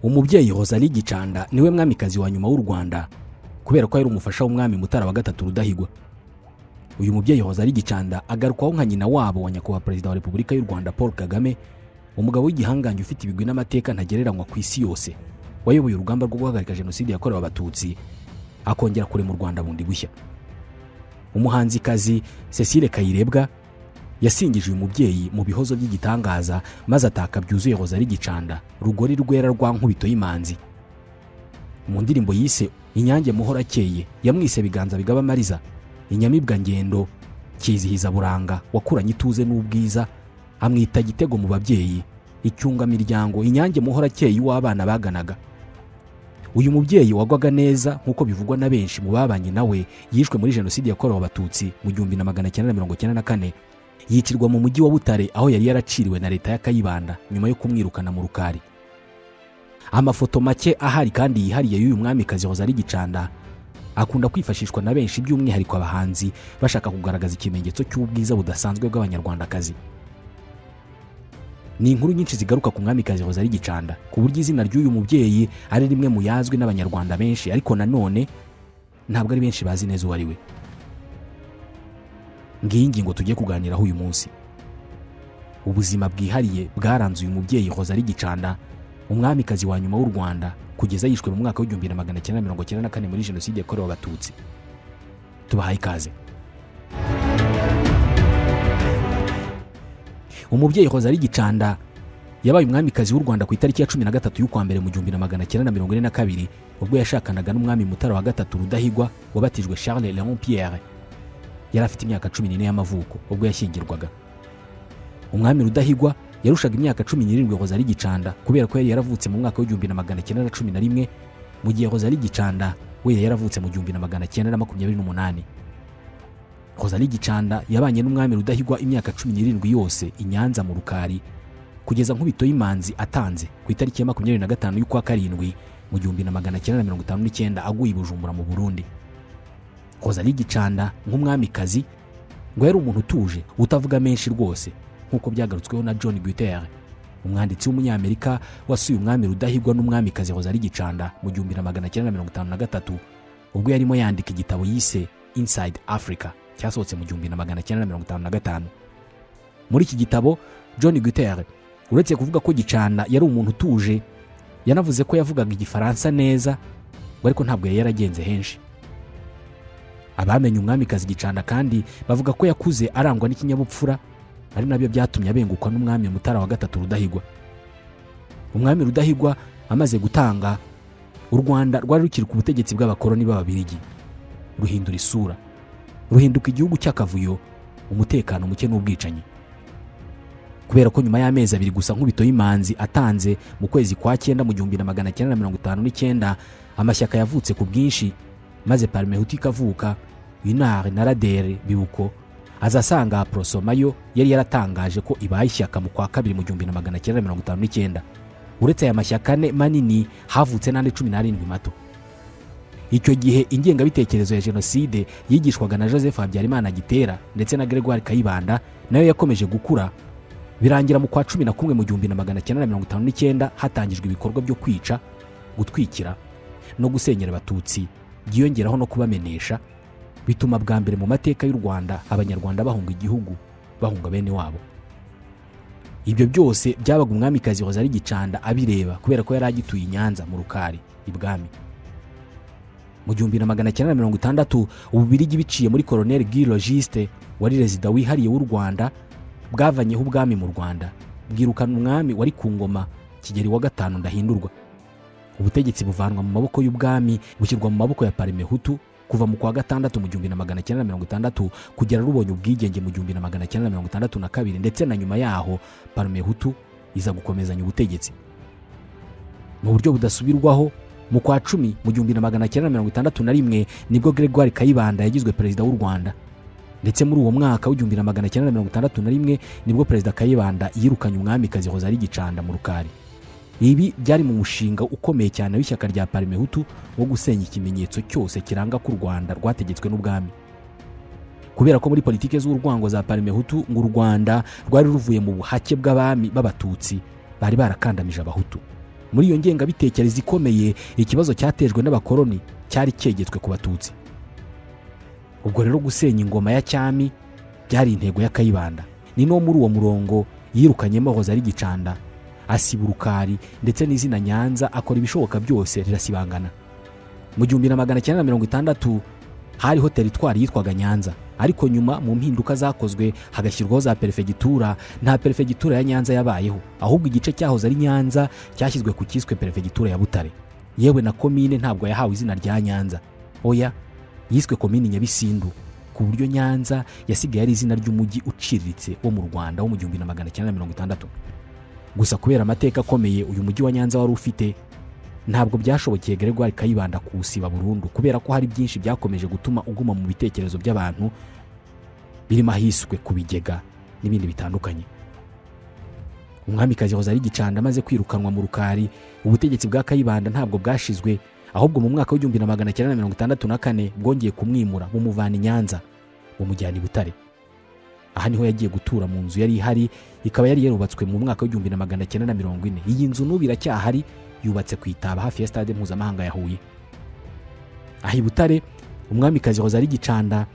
umubyeyi hozani gicanda niwe mwamikazi wa nyuma w'u rwanda kubera ko yari umufasha w'umwami mutara wa gatatu rudahigwa uyu mubyeyi hozani gicanda agarukwaho nka nyina wabo wa nyakubahwa perezida wa repubulika y'u rwanda paul kagame umugabo w'igihangange ufite ibigwi n'amateka ntagereranywa ku isi yose wayoboye urugamba rwo guhagarika jenoside yakorewe abatutsi akongera kurema u rwanda bundi gushya umuhanzikazi cecile kayirebwa yasingije uyu mubyeyi mu bihozo by'igitangaza maze ataka byuzuye hozari gicanda rugori rwera rwa nkubito y'imanzi mu ndirimbo yise inyange muhora akeye yamwise biganza bigaba amariza inyamibwa ngendo kizihiza buranga wakuranye ituze n'ubwiza amwita gitego mu babyeyi icyungamiryango inyange muhora akeye w'abana baganaga uyu mubyeyi wagwaga neza nk'uko bivugwa na benshi mu babanye nawe yishwe muri jenoside yakorewe abatutsi mu gihumbi na magana cyenda na mirongo cyenda na kane yicirwa mu mujyi wa butare aho yari yaraciriwe na leta ya kayibanda nyuma yo kumwirukana mu rukari amafoto make ahari kandi yihariye y'uyu mwamikazi hoza ari gicanda akunda kwifashishwa na benshi by'umwihariko abahanzi bashaka kugaragaza ikimenyetso cy'ubwiza budasanzwe bw'abanyarwandakazi ni inkuru nyinshi zigaruka ku mwamikazi hoza ari gicanda ku buryo izina ry'uyu mubyeyi ari rimwe mu yazwi n'abanyarwanda benshi ariko nanone ntabwo ari benshi bazi neza uwo ari we ngiyi ngingo tugiye kuganiraho uyu munsi ubuzima bwihariye bwaranze uyu mubyeyi hoza ari gicanda umwamikazi wa nyuma w'u rwanda kugeza yishwe mu mwaka w'igihumbi na magana cyenda mirongo cyenda na kane muri jenoside yakorewe abatutsi tubahaye ikaze umubyeyi hoza ari gicanda yabaye umwamikazi w'u rwanda ku itariki ya cumi na gatatu y'ukwa mbere mu gihumbi na magana cyenda na mirongo ine na kabiri ubwo yashakanaga n'umwami mutara wa gatatu rudahigwa wabatijwe charles leon pierre yari afite imyaka cumi n'ine y'amavuko ubwo yashyingirwaga umwami rudahigwa yarushaga imyaka cumi n'irindwi hoza ari gicanda kubera ko yari yaravutse mu mwaka w'igihumbi na magana cyenda na cumi na rimwe mu gihe hoza ari gicanda we yari yaravutse mu gihumbi na magana cyenda na makumyabiri n'umunani hoza ari gicanda yabanye n'umwami rudahigwa imyaka cumi n'irindwi yose i nyanza mu rukari kugeza nkubito y'imanzi atanze ku itariki ya makumyabiri na gatanu y'ukwa karindwi mu gihumbi na magana cyenda na mirongo itanu n'icyenda aguye i bujumbura mu burundi hoza ari gicanda nk'umwamikazi ngo yari umuntu utuje utavuga menshi rwose nk'uko byagarutsweho na john guter umwanditsi w'umunyamerika wasuye umwami rudahigwa n'umwamikazi hoza ari gicanda mu gihumbi na magana cyenda na mirongo itanu na gatatu ubwo yarimo yandika igitabo yise inside africa cyasohotse mu gihumbi na magana cyenda na mirongo itanu na gatanu muri iki gitabo john guter uretse kuvuga ko gicanda yari umuntu utuje yanavuze ko yavugaga igifaransa neza ariko ntabwo yari yaragenze henshi abamenye umwamikazi gicanda kandi bavuga ko yakuze arangwa n'ikinyabupfura ari nabyo byatumye abengukwa n'umwami mutara wa gatatu rudahigwa umwami rudahigwa amaze gutanga u rwanda rwari rukiri ku butegetsi bw'abakoroni b'ababirigi ruhindura isura ruhinduka igihugu cy'akavuyo umutekano muke n'ubwicanyi kubera ko nyuma y'amezi abiri gusa nk'ubito y'imanzi atanze mu kwezi kwa cyenda mu gihumbi na magana cyenda na mirongo itanu n'icyenda amashyaka yavutse ku bwinshi maze parimehuti ikavuka inare na radere bibuko aza asanga porosoma yo yari yaratangaje ko ibaye ishyaka mu kwa kabiri mu gihumbi na magana cyenda mirongo itanu n'icyenda uretse aya mashyaka ane manini havutse n'andi cumi n'arindwi mato icyo gihe ingengabitekerezo ya jenoside yigishwaga na joseph habyarimana gitera ndetse na gregoire kayibanda nayo yakomeje gukura birangira mu kwa cumi na kumwe mu gihumbi na magana cyenda mirongo itanu n'icyenda hatangijwe ibikorwa byo kwica gutwikira no gusenyera abatutsi byiyongeraho no kubamenesha bituma bwa mbere mu mateka y'u rwanda abanyarwanda bahunga igihugu bahunga bene wabo ibyo byose byabaga umwamikazi hoza ari gicanda abireba kubera ko yari agituye i nyanza mu rukari ibwami mu gihumbi na magana cyenda na mirongo itandatu ububirigi biciye muri koroneri guy logiste wari rezida wihariye w'u rwanda bwavanyeho ubwami mu rwanda bwirukana umwami wari ku ngoma kigeli wa gatanu ndahindurwa ubutegetsi buvanwa mu maboko y'ubwami bushyirwa mu maboko ya parimehutu kuva mu kwa gatandatu mu gihumbi na magana cyenda na mirongo itandatu kugera rubonye ubwigenge mu gihumbi na magana cyenda na mirongo itandatu na kabiri ndetse na nyuma yaho parimehutu iza gukomezanya ubutegetsi mu buryo budasubirwaho mu kwa cumi mu gihumbi na magana cyenda na mirongo itandatu na rimwe nibwo gregoire kayibanda yagizwe perezida w'u rwanda ndetse muri uwo mwaka w'igihumbi na magana cyenda na mirongo itandatu na rimwe nibwo perezida kayibanda yirukanye umwamikazi hoza ari gicanda mu rukari ibi byari mu mushinga ukomeye cyane w'ishyaka rya parimehutu wo gusenya ikimenyetso cyose kiranga ko u rwanda rwategetswe n'ubwami kubera ko muri politiki z'urwango za parimehutu ngo u rwanda rwari ruvuye mu buhake bw'abami b'abatutsi bari barakandamije abahutu muri iyo ngengabitekerezo ikomeye ikibazo cyatejwe n'abakoloni cyari cyegetswe ku batutsi ubwo rero gusenya ingoma ya cyami byari intego ya kayibanda ni no muri uwo murongo yirukanyemo hoza ari gicanda asiba urukari ndetse n'izina nyanza akora ibishoboka byose rirasibangana mu gihumbi na magana cyenda na mirongo itandatu hariho teritwari yitwaga nyanza ariko nyuma mu mpinduka zakozwe hagashyirwaho za perefegitura nta perefegitura ya nyanza yabayeho ahubwo igice cyahoze ari nyanza cyashyizwe ku cyiswe perefegitura ya butare yewe na komine ntabwo yahawe izina rya nyanza oya yiswe komini nyabisindu ku buryo nyanza yasigaye ari izina ry'umujyi uciriritse wo mu rwanda wo mu gihumbi na magana cyenda mirongo itandatu gusa kubera amateka akomeye uyu mujyi wa nyanza wari ufite ntabwo byashobokeye Gregoire Kayibanda kuwusiba burundu kubera ko hari byinshi byakomeje gutuma uguma mu bitekerezo by'abantu birimo ahiswe ku bigega n'ibindi bitandukanye umwamikazi hoza ari gicanda amaze kwirukanwa mu rukari ubutegetsi bwa kayibanda ntabwo bwashizwe ahubwo mu mwaka w'igihumbi na magana cyenda na mirongo itandatu na kane bwongeye kumwimura bumuvana i nyanza bumujyana i butare aha niho yagiye gutura mu nzu yari ihari ikaba yari yarubatswe mu mwaka w'igihumbi na magana cyenda na mirongo ine iyi nzu n'ubu iracyahari yubatse ku itaba hafi ya stade mpuzamahanga ya huye aha i butare umwamikazi hoza ari gicanda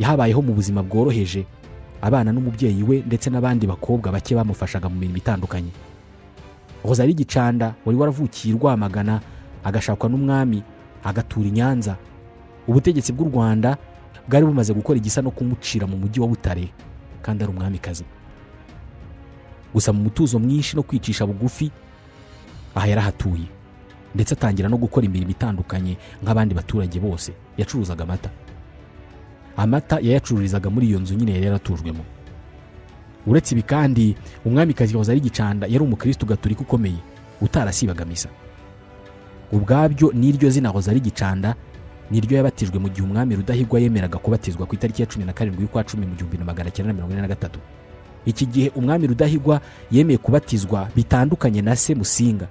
yahabayeho mu buzima bworoheje abana n'umubyeyi we ndetse n'abandi bakobwa bake bamufashaga mu mirimo itandukanye hoza ari gicanda wari waravukiye i rwamagana agashakwa n'umwami agatura i nyanza ubutegetsi bw'u rwanda bwari bumaze gukora igisa no kumucira mu mujyi wa butare kandi ari umwamikazi gusa mu mutuzo mwinshi no kwicisha bugufi aha yarahatuye ndetse atangira no gukora imirimo itandukanye nk'abandi baturage bose yacuruzaga amata amata yayacururizaga muri iyo nzu nyine yari yaratujwemo uretse ibi kandi umwamikazi wahoze ari gicanda yari umukirisitu gaturika ukomeye utarasibaga misa ubwabyo n'iryo zina hoza ari gicanda niryo yabatijwe mu gihe umwami rudahigwa yemeraga kubatizwa ku itariki ya cumi na karindwi y'ukwa cumi mu gihumbi na magana cyenda na mirongo ine na gatatu iki gihe umwami rudahigwa yemeye kubatizwa bitandukanye na se musinga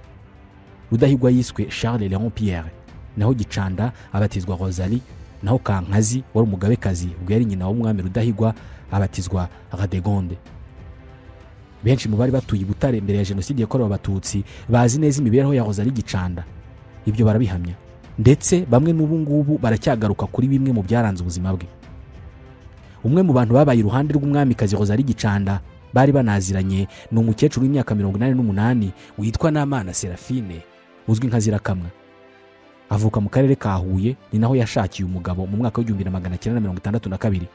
rudahigwa yiswe charles leon pierre naho gicanda abatizwa rosalie naho kankazi wari umugabekazi ubwo yari nyina w'umwami rudahigwa abatizwa radegonde benshi mu bari batuye i butare mbere ya jenoside yakorewe abatutsi bazi neza imibereho ya rosalie gicanda ibyo barabihamya ndetse bamwe n'ubu ngubu baracyagaruka kuri bimwe mu byaranze ubuzima bwe umwe mu bantu babaye iruhande rw'umwamikazi Rosalie Gicanda bari banaziranye ni umukecuru w'imyaka mirongo inani n'umunani witwa Namana Serafine uzwi nka Zirakamwa avuka mu karere ka Huye ni naho yashakiye umugabo mu mwaka w'igihumbi na magana cyenda na mirongo itandatu na kabiri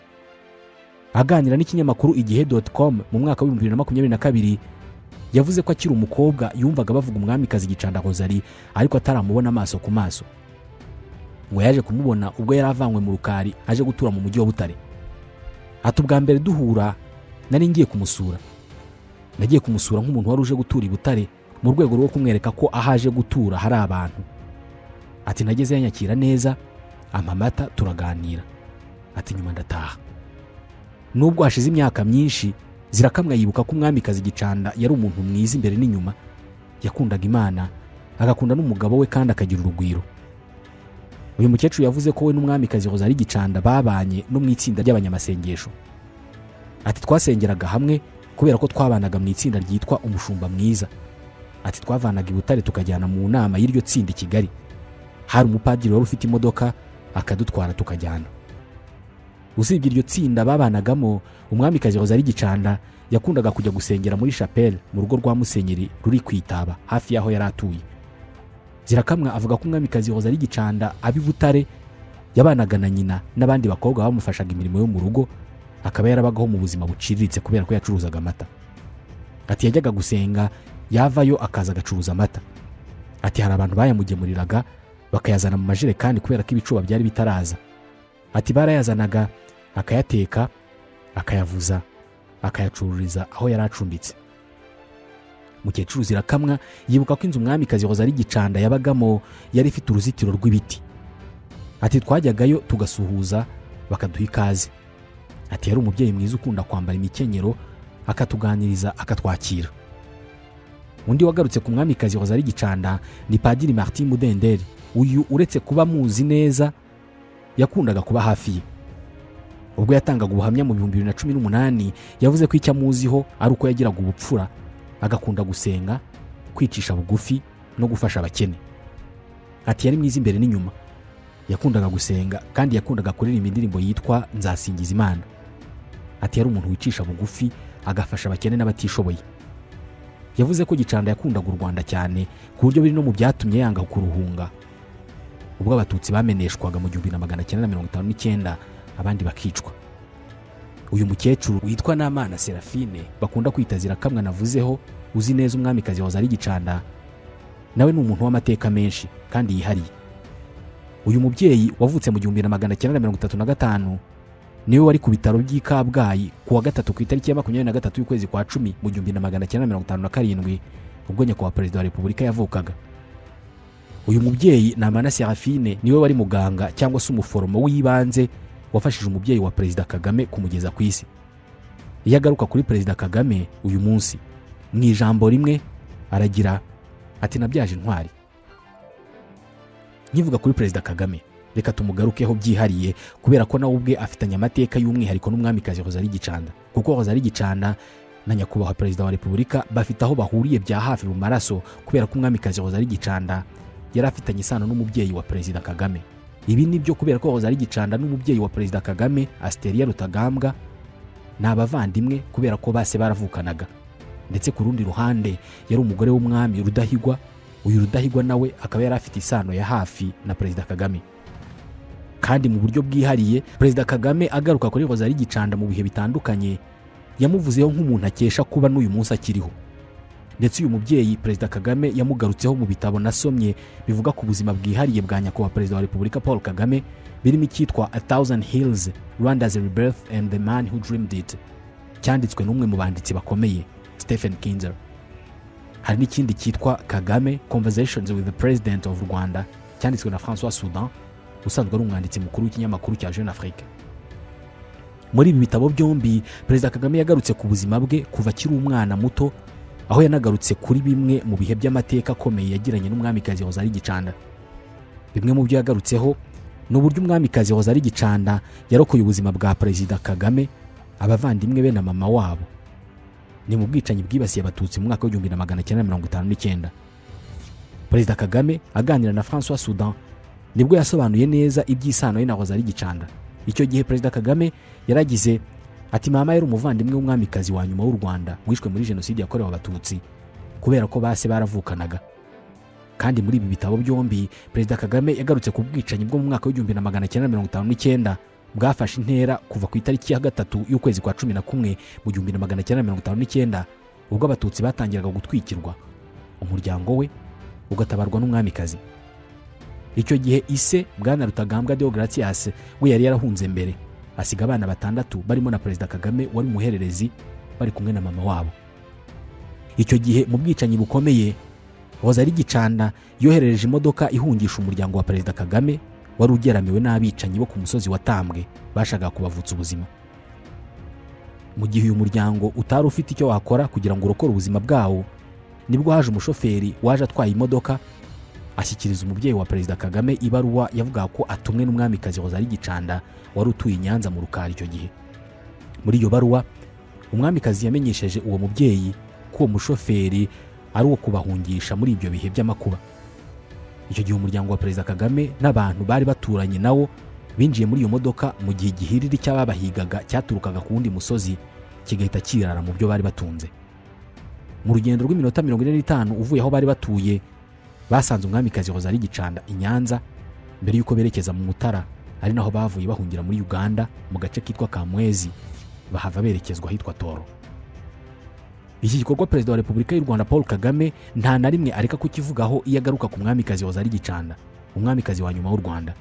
aganira n'ikinyamakuru igihe doti komu mu mwaka w'ibihumbi bibiri na makumyabiri na kabiri yavuze ko akiri umukobwa yumvaga bavuga umwamikazi Gicanda Rosalie ariko ataramubona amaso ku maso ngo yaje kumubona ubwo yari avanywe mu rukari aje gutura mu mujyi wa Butare ati ubwa mbere duhura nari ngiye kumusura nagiye kumusura nk'umuntu wari uje gutura i butare mu rwego rwo kumwereka ko aho aje gutura hari abantu ati nageze yanyakira neza ampa amata turaganira ati nyuma ndataha nubwo hashize imyaka myinshi zirakamwa yibuka ko umwamikazi gicanda yari umuntu mwiza imbere n'inyuma yakundaga imana agakunda n'umugabo we kandi akagira urugwiro uyu mukecuru yavuze ko we n'umwamikazi ari gicanda babanye no mu itsinda ry'abanyamasengesho ati twasengeraga hamwe kubera ko twabanaga mu itsinda ryitwa umushumba mwiza ati twavanaga i butare tukajyana mu nama y'iryo tsinda i kigali hari umupadiri wari ufite imodoka akadutwara tukajyana usibye iryo tsinda babanagamo umwamikazi ari gicanda yakundaga kujya gusengera muri shapeli mu rugo rwa musenyeri ruri ku itaba hafi y'aho yari atuye zirakamwa avuga ko umwamikazi hoza ari gicanda abi butare yabanaga na nyina n'abandi bakobwa bamufashaga imirimo yo mu rugo akaba yarabagaho mu buzima buciriritse kubera ko yacuruzaga amata ati yajyaga gusenga yavayo akaza agacuruza amata ati hari abantu bayamugemuriraga bakayazana mu majerekani kubera ko ibicuba byari bitaraza ati barayazanaga akayateka akayavuza akayacururiza aho yari acumbitse mukecuru zirakamwa yibuka ko inzu umwamikazi hoza ari gicanda yabagamo yari ifite uruzitiro rw'ibiti ati twajyagayo tugasuhuza bakaduha ikaze ati yari umubyeyi mwiza ukunda kwambara imikenyero akatuganiriza akatwakira undi wagarutse ku mwamikazi hoza ari gicanda ni padiri martin mudenderi uyu uretse kuba muzi neza yakundaga kuba hafi ye ubwo yatangaga ubuhamya mu bihumbi bibiri na cumi n'umunani yavuze ko icyo amuziho ari uko yagiraga ubupfura agakunda gusenga kwicisha bugufi no gufasha abakene ati yari mwiza imbere n'inyuma yakundaga gusenga kandi yakundaga kuririmba indirimbo yitwa nzasingiza imana ati yari umuntu wicisha bugufi agafasha abakene n'abatishoboye yavuze ko gicanda yakundaga u rwanda cyane ku buryo biri no mu byatumye yanga kuruhunga ubwo abatutsi bameneshwaga mu gihumbi na magana cyenda na mirongo itanu n'icyenda abandi bakicwa uyu mukecuru witwa n'amana serafine bakunda kwita zirakamwa navuzeho uzi neza umwamikazi wa zari gicanda nawe ni umuntu w'amateka menshi kandi yihariye uyu mubyeyi wavutse mu gihumbi na magana cyenda na mirongo itatu na gatanu niwe wari ku bitaro by'i kabgayi ku wa gatatu ku itariki ya makumyabiri na gatatu y'ukwezi kwa cumi mu gihumbi na magana cyenda na mirongo itanu na karindwi ubwo nyakubahwa perezida wa repubulika yavukaga uyu mubyeyi ni amana serafine niwe wari muganga cyangwa se umuforomo w'ibanze wafashije umubyeyi wa perezida kagame kumugeza ku isi iyo agaruka kuri perezida kagame uyu munsi mu ijambo rimwe aragira ati nabyaje intwari nkivuga kuri perezida kagame reka tumugarukeho byihariye kubera ko nawe ubwe afitanye amateka y'umwihariko n'umwamikazi hozari gicanda kuko hozari gicanda na nyakubahwa perezida wa repubulika bafite aho bahuriye bya hafi mu maraso kubera ko umwamikazi hozari gicanda yari afitanye isano n'umubyeyi wa perezida kagame ibi ni byo kubera ko hozari gicanda n'umubyeyi wa perezida kagame asiteria rutagambwa ni abavandimwe kubera ko base baravukanaga ndetse ku rundi ruhande yari umugore w'umwami rudahigwa uyu rudahigwa nawe akaba yari afite isano ya hafi na perezida kagame kandi mu buryo bwihariye perezida kagame agaruka kuri hozari gicanda mu bihe bitandukanye yamuvuzeho nk'umuntu akesha kuba n'uyu munsi akiriho ndetse uyu mubyeyi perezida kagame yamugarutseho mu bitabo nasomye bivuga ku buzima bwihariye bwa nyakubahwa perezida wa repubulika paul kagame birimo icyitwa a thousand hills rwanda's rebirth and the man who dreamed it cyanditswe n'umwe mu banditsi bakomeye stephen kinzer hari n'ikindi cyitwa kagame conversations with the president of rwanda cyanditswe na francois soudan usanzwe ari umwanditsi mukuru w'ikinyamakuru cya jeune afrique muri ibi bitabo byombi perezida kagame yagarutse ku buzima bwe kuva akiri umwana muto aho yanagarutse kuri bimwe mu bihe by'amateka akomeye yagiranye n'umwamikazi hozari gicanda bimwe mu byo yagarutseho ni uburyo umwamikazi hozari gicanda yarokoye ubuzima bwa perezida kagame abavandimwe be na mama wabo ni mu bwicanyi bwibasiye abatutsi mu mwaka w'igihumbi na magana cyenda mirongo itanu n'icyenda perezida kagame aganira na francois soudan nibwo yasobanuye neza iby'isano ye na hozari gicanda icyo gihe perezida kagame yaragize ati mama yari umuvandimwe w'umwamikazi wa nyuma w'u rwanda wishwe muri jenoside yakorewe abatutsi kubera ko base baravukanaga kandi muri ibi bitabo byombi perezida kagame yagarutse ku bwicanyi bwo mu mwaka w'igihumbi na magana cyenda mirongo itanu n'icyenda bwafashe intera kuva ku itariki ya gatatu y'ukwezi kwa cumi na kumwe mu gihumbi na magana cyenda mirongo itanu n'icyenda ubwo abatutsi batangiraga gutwikirwa umuryango we ugatabarwa n'umwamikazi icyo gihe ise bwana rutagambwa deogratias we yari yarahunze mbere asiga abana batandatu barimo na perezida kagame wari umuhererezi bari kumwe na mama wabo icyo gihe mu bwicanyi bukomeye hozari gicanda yoherereje imodoka ihungisha umuryango wa perezida kagame wari ugeramiwe n'abicanyi bo ku musozi watambwe bashakaga kubavutsa ubuzima mu gihe uyu muryango utari ufite icyo wakora kugira ngo urokore ubuzima bwawo nibwo haje umushoferi waje atwaye imodoka ashyikiriza umubyeyi wa perezida kagame ibaruwa yavugaga ko atumwe n'umwamikazi hozari gicanda wari utuye i nyanza mu rukari icyo gihe muri iyo baruwa umwamikazi yamenyesheje uwo mubyeyi ko uwo mushoferi ari uwo kubahungisha muri ibyo bihe by'amakuba icyo gihe umuryango wa perezida kagame n'abantu bari baturanye nawo binjiye muri iyo modoka mu gihe igihiriri cy'ababahigaga cyaturukaga ku wundi musozi kigahita kirara mu byo bari batunze mu rugendo rw'iminota mirongo ine n'itanu uvuye aho bari batuye basanze umwamikazi hozari gicanda i nyanza mbere y'uko berekeza mu mutara ari naho bavuye bahungira muri uganda mu gace kitwa kamwezi bahava berekezwa ahitwa toro iki gikorwa perezida wa repubulika y'u rwanda paul kagame nta na rimwe areka kukivugaho iyo agaruka ku mwamikazi hozari gicanda umwamikazi wa nyuma w'u rwanda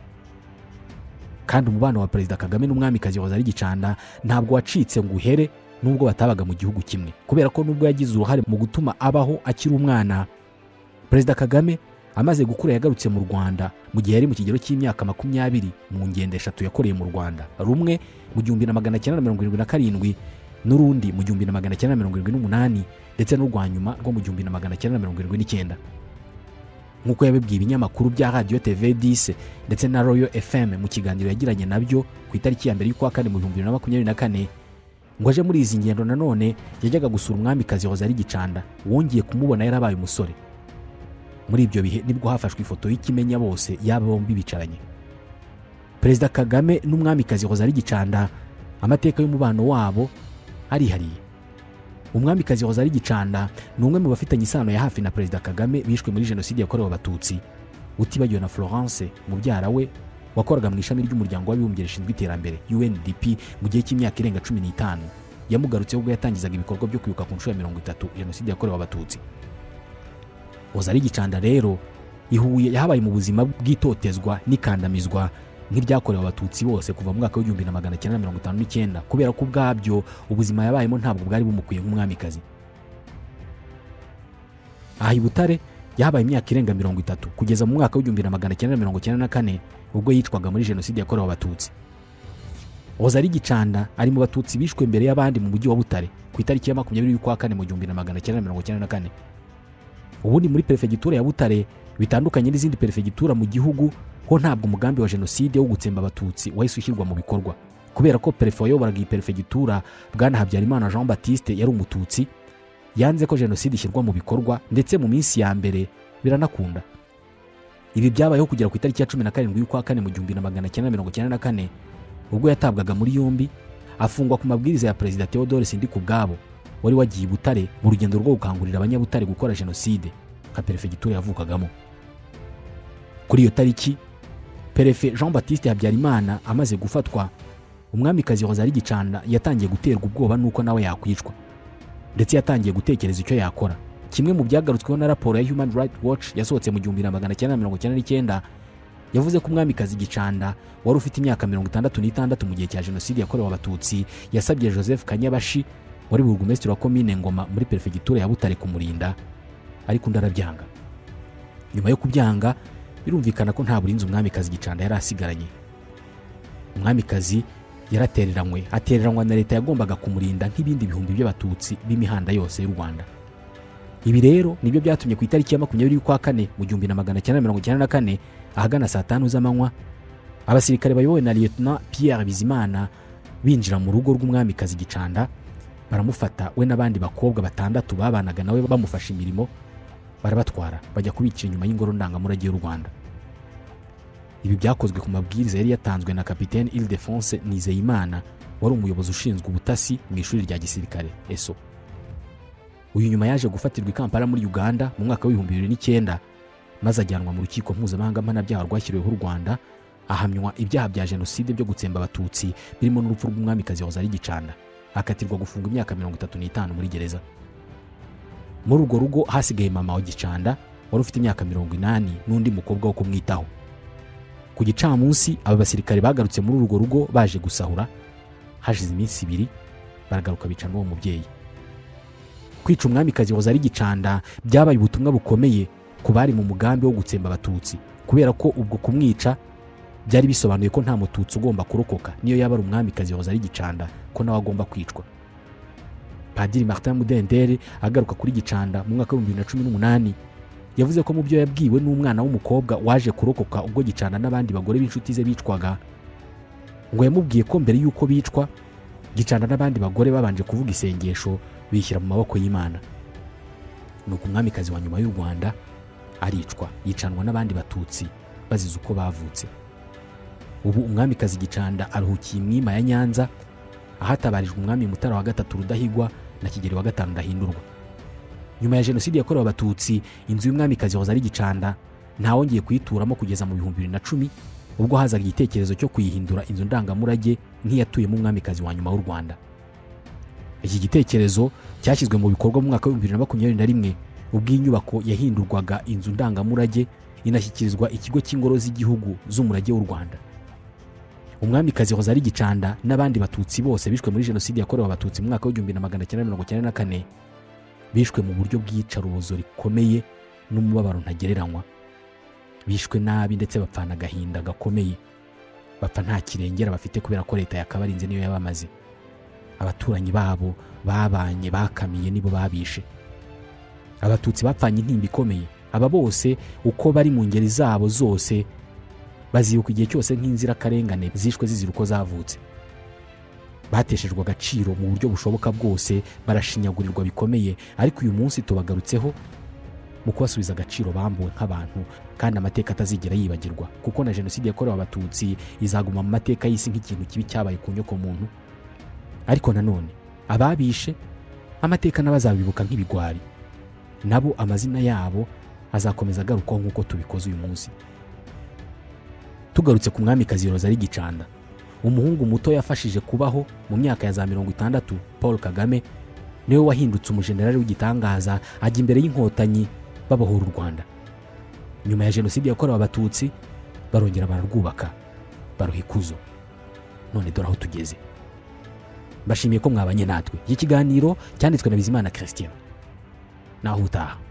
kandi umubano wa perezida kagame n'umwamikazi hozari gicanda ntabwo wacitse ngo uhere nubwo batabaga mu gihugu kimwe kubera ko nubwo yagize uruhare mu gutuma abaho akiri umwana perezida kagame amaze gukura yagarutse mu rwanda mu gihe yari mu kigero cy'imyaka makumyabiri mu ngendo eshatu yakoreye mu rwanda rumwe mu gihumbi na magana cyenda mirongo irindwi na karindwi n'urundi mu gihumbi na magana cyenda mirongo irindwi n'umunani ndetse n'urwa nyuma rwo mu gihumbi na magana cyenda mirongo irindwi n'icyenda nk'uko yabibwiye ibinyamakuru bya radiyo tv dise ndetse na royo fm mu kiganiro yagiranye nabyo ku itariki ya mbere y'ukwa kane mu bihumbi bibiri na makumyabiri na kane ngo aje muri izi ngendo nanone yajyaga gusura umwamikazi hozari gicanda wongeye kumubona yarabaye umusore muri ibyo bihe nibwo hafashwe ifoto y'ikimenya bose y'aba bombi bicaranye perezida kagame n'umwamikazi rozari gicanda amateka y'umubano wabo arihariye umwamikazi rozari gicanda ni umwe mu bafitanye isano ya hafi na perezida kagame bishwe muri jenoside yakorewe abatutsi utibagiwe na florence mubyara we wakoraga mu ishami ry'umuryango w'abibumbye rishinzwe iterambere undp mu gihe cy'imyaka irenga cumi n'itanu yamugarutseho ubwo yatangizaga ibikorwa byo kwibuka ku nshuro ya mirongo itatu jenoside yakorewe abatutsi rozari gicanda rero ihuye yahabaye mu buzima bw'itotezwa n'ikandamizwa nk'ibyakorewe abatutsi bose kuva mu mwaka w'igihumbi na magana cyenda mirongo itanu n'icyenda kubera ko ubwabyo ubuzima yabayemo ntabwo bwari bumukwiye nk'umwamikazi aha i butare yahabaye imyaka irenga mirongo itatu kugeza mu mwaka w'igihumbi na magana cyenda mirongo cyenda na kane ubwo yicwaga muri jenoside yakorewe abatutsi ozari gicanda ari mu batutsi bishwe mbere y'abandi mu mujyi wa butare ku itariki ya makumyabiri y'ukwa kane mu gihumbi na magana cyenda mirongo cyenda na kane ubundi muri perefegitura ya butare bitandukanye n'izindi perefegitura mu gihugu ho ntabwo umugambi wa jenoside wo gutsemba abatutsi wahise ushyirwa mu bikorwa kubera ko perefe wayoboraga iyi perefegitura bwana habyarimana jean batiste yari umututsi yanze ko jenoside ishyirwa mu bikorwa ndetse mu minsi ya mbere biranakunda ibi byabayeho kugera ku itariki ya cumi na karindwi y'ukwa kane mu gihumbi na magana cyenda mirongo cyenda na kane ubwo yatabwaga muri yombi afungwa ku mabwiriza ya perezida theodore sindikubwabo wari wagiye i butare mu rugendo rwo gukangurira abanyabutare gukora jenoside nka perefegitura yavukagamo kuri iyo tariki perefe jean batiste habyarimana amaze gufatwa umwamikazi rozari gicanda yatangiye guterwa ubwoba n'uko nawe yakwicwa ndetse yatangiye gutekereza icyo yakora kimwe mu byagarutsweho na raporo ya human rights watch yasohotse mu gihumbi na magana cyenda mirongo cyenda n'icyenda yavuze ko umwamikazi gicanda wari ufite imyaka mirongo itandatu n'itandatu mu gihe cya jenoside yakorewe abatutsi yasabye joseph kanyabashi wari burugumesitiri wa komine ngoma muri perefegitura ya butare kumurinda ariko undi arabyanga nyuma yo kubyanga birumvikana ko nta burinzi umwamikazi gicanda yari asigaranye umwamikazi yaratereranywe atereranywa na leta yagombaga kumurinda nk'ibindi bihumbi by'abatutsi b'imihanda yose y'u rwanda ibi rero nibyo byatumye ku itariki ya makumyabiri y'ukwa kane mu gihumbi na magana cyenda mirongo icyenda na kane ahagana saa tanu z'amanywa abasirikare bayobowe na liyetona pierre bizimana binjira mu rugo rw'umwamikazi gicanda baramufata we n'abandi bakobwa batandatu babanaga nawe bamufasha imirimo barabatwara bajya kubicira inyuma y'ingoro ndangamurage y'u rwanda ibi byakozwe ku mabwiriza yari yatanzwe na kapitene ilidefonse nizeyimana wari umuyobozi ushinzwe ubutasi mu ishuri rya gisirikare eso uyu nyuma yaje gufatirwa i kampala muri uganda mu mwaka w'ibihumbi bibiri n'icyenda maze ajyanwa mu rukiko mpuzamahanga mpanabyaha rwashyiriweho u rwanda ahamywa ibyaha bya jenoside byo gutsemba abatutsi birimo n'urupfu rw'umwamikazi rozari gicanda akatirwa gufunga imyaka mirongo itatu n'itanu muri gereza muri urwo rugo hasigaye mama wa gicanda wari ufite imyaka mirongo inani n'undi mukobwa wo kumwitaho ku gicamunsi aba basirikare bagarutse muri urwo rugo baje gusahura hashize iminsi ibiri baragaruka bica n'uwo mubyeyi kwica umwamikazi wahoze ari gicanda byabaye ubutumwa bukomeye ku bari mu mugambi wo gutsemba abatutsi kubera ko ubwo kumwica byari bisobanuye ko nta mututsi ugomba kurokoka niyo yaba ari umwamikazi wahoze ari gicanda ko nawe agomba kwicwa padiri martin mudenderi agaruka kuri gicanda mu mwaka w'ibihumbi bibiri na cumi n'umunani yavuze ko mu byo yabwiwe n'umwana w'umukobwa waje kurokoka ubwo gicanda n'abandi bagore b'inshuti ze bicwaga ngo yamubwiye ko mbere y'uko bicwa gicanda n'abandi bagore babanje kuvuga isengesho bishyira mu maboko y'imana nuko umwamikazi wa nyuma y'u rwanda aricwa yicanwa n'abandi batutsi bazize uko bavutse ubu umwamikazi gicanda aruhukiye imwima ya nyanza ahatabarijwe umwami mutara wa gatatu rudahigwa na kigeli wa gatanu ndahindurwa nyuma ya jenoside yakorewe abatutsi inzu y'umwamikazi wahoze ari gicanda ntawongeye kuyituramo kugeza mu bihumbi bibiri na cumi ubwo hazaga igitekerezo cyo kuyihindura inzu ndangamurage nk'iyatuyemo umwamikazi wa nyuma w'u rwanda iki gitekerezo cyashyizwe mu bikorwa mu mwaka w'ibihumbi bibiri na makumyabiri na rimwe ubwo iyi nyubako yahindurwaga inzu ndangamurage inashyikirizwa ikigo cy'ingoro z'igihugu z'umurage w'u rwanda umwamikazi rozari gicanda n'abandi batutsi bose bishwe muri jenoside yakorewe abatutsi mu mwaka w'igihumbi na magana cyenda mirongo cyenda na kane bishwe mu buryo bw'iyicarubozo rikomeye n'umubabaro ntagereranywa bishwe nabi ndetse bapfana agahinda gakomeye bapfa nta kirengera bafite kubera ko leta yakabarinze niyo yabamaze abaturanyi babo babanye bakamiye nibo babishe abatutsi bapfanye intimba ikomeye aba bose uko bari mu ngeri zabo zose bazibuka igihe cyose nk'inzirakarengane zishwe zizira uko zavutse bateshejwe agaciro mu buryo bushoboka bwose barashinyagurirwa bikomeye ariko uyu munsi tubagarutseho mu kubasubiza agaciro bambuwe nk'abantu kandi amateka atazigera yibagirwa kuko na jenoside yakorewe abatutsi izaguma mu mateka y'isi nk'ikintu kibi cyabaye ku nyokomuntu ariko nanone ababishe amateka n'abazabibuka nk'ibigwari nabo amazina yabo azakomeza agarukwaho nk'uko tubikoze uyu munsi tugarutse ku mwamikazi ari gicanda umuhungu muto yafashije kubaho mu myaka ya za mirongo itandatu paul kagame niwe wahindutse umujenerali w'igitangaza ajya imbere y'inkotanyi babohora u rwanda nyuma ya jenoside yakorewe abatutsi barongera bararwubaka baruha ikuzo none dore aho tugeze mbashimiye ko mwabanye natwe iki kiganiro cyanditswe na bizimana christian naho utaha